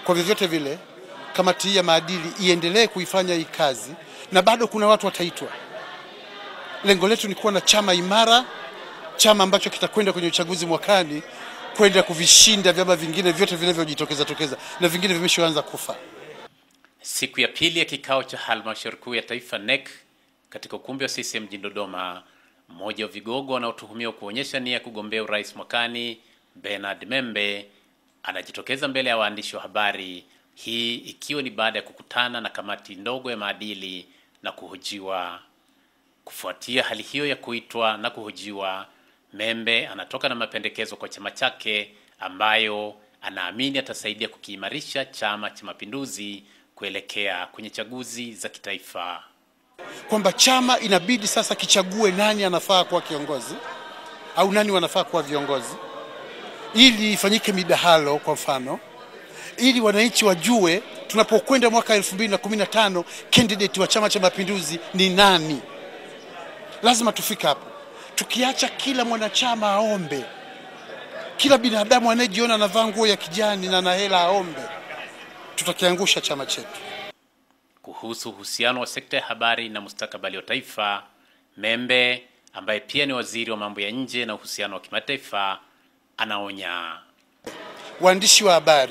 Kwa vyovyote vile, kamati hii ya maadili iendelee kuifanya hii kazi, na bado kuna watu wataitwa. Lengo letu ni kuwa na chama imara, chama ambacho kitakwenda kwenye uchaguzi mwakani kwenda kuvishinda vyama vingine vyote vinavyojitokeza tokeza na vingine vimeshaanza kufa. Siku ya pili ya kikao cha halmashauri kuu ya taifa NEC katika ukumbi wa CCM mjini Dodoma, mmoja wa vigogo wanaotuhumiwa kuonyesha nia ya kugombea urais mwakani, Bernard Membe anajitokeza mbele ya waandishi wa habari, hii ikiwa ni baada ya kukutana na kamati ndogo ya maadili na kuhojiwa. Kufuatia hali hiyo ya kuitwa na kuhojiwa, Membe anatoka na mapendekezo kwa chama chake ambayo anaamini atasaidia kukiimarisha Chama cha Mapinduzi kuelekea kwenye chaguzi za kitaifa. kwamba chama inabidi sasa kichague nani anafaa kuwa kiongozi au nani wanafaa kuwa viongozi, ili ifanyike midahalo, kwa mfano, ili wananchi wajue tunapokwenda mwaka 2015 candidate wa Chama cha Mapinduzi ni nani. Lazima tufike hapo, tukiacha kila mwanachama aombe, kila binadamu anayejiona anavaa nguo ya kijani na ana hela aombe, tutakiangusha chama chetu. Kuhusu uhusiano wa sekta ya habari na mustakabali wa taifa, Membe ambaye pia ni waziri wa mambo ya nje na uhusiano wa kimataifa anaonya. Waandishi wa habari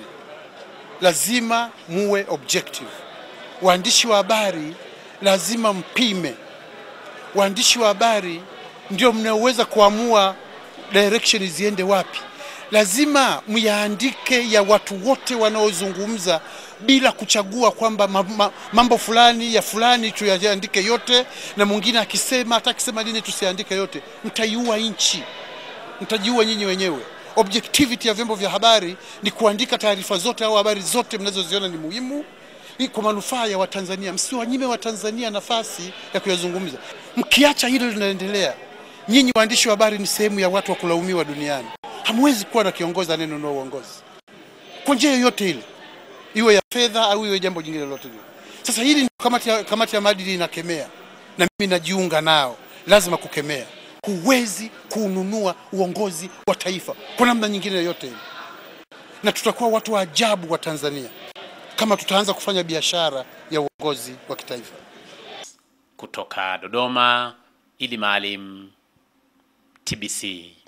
lazima muwe objective. Waandishi wa habari lazima mpime. Waandishi wa habari ndio mnaoweza kuamua direction ziende wapi. Lazima myaandike ya watu wote wanaozungumza bila kuchagua kwamba ma- ma- mambo fulani ya fulani tuyaandike yote, na mwingine akisema hata akisema nini tusiandike yote. Mtaiua nchi mtajiua nyinyi wenyewe. Objectivity ya vyombo vya habari ni kuandika taarifa zote au habari zote mnazoziona ni muhimu ili kwa manufaa ya Watanzania. Msiwanyime Watanzania nafasi ya kuyazungumza. Mkiacha hilo linaendelea, nyinyi waandishi wa habari ni sehemu ya watu wa kulaumiwa duniani. Hamwezi kuwa na kiongozi anayenunua uongozi kwa njia yoyote ile, iwe ya fedha au iwe jambo jingine lolote lile. Sasa hili ndio kamati ya, kamati ya maadili inakemea, na mimi najiunga nao. Lazima kukemea. Huwezi kununua uongozi wa taifa kwa namna nyingine yoyote ile, na tutakuwa watu wa ajabu wa Tanzania kama tutaanza kufanya biashara ya uongozi wa kitaifa. Kutoka Dodoma, Idi Maalim, TBC.